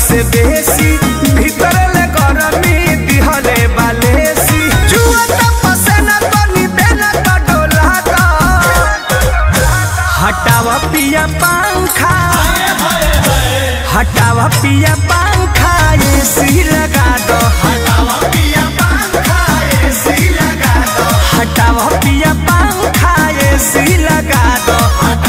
से बेसी भीतर ले गरमी दिहले बालेसी जुआ त पसेना तनी देना त डोला द हटावा पिया पंखा हटावा पिया पंखा एसी लगा दो हटावा पिया पंखा एसी लगा दो हटावा पिया पंखा एसी लगा दो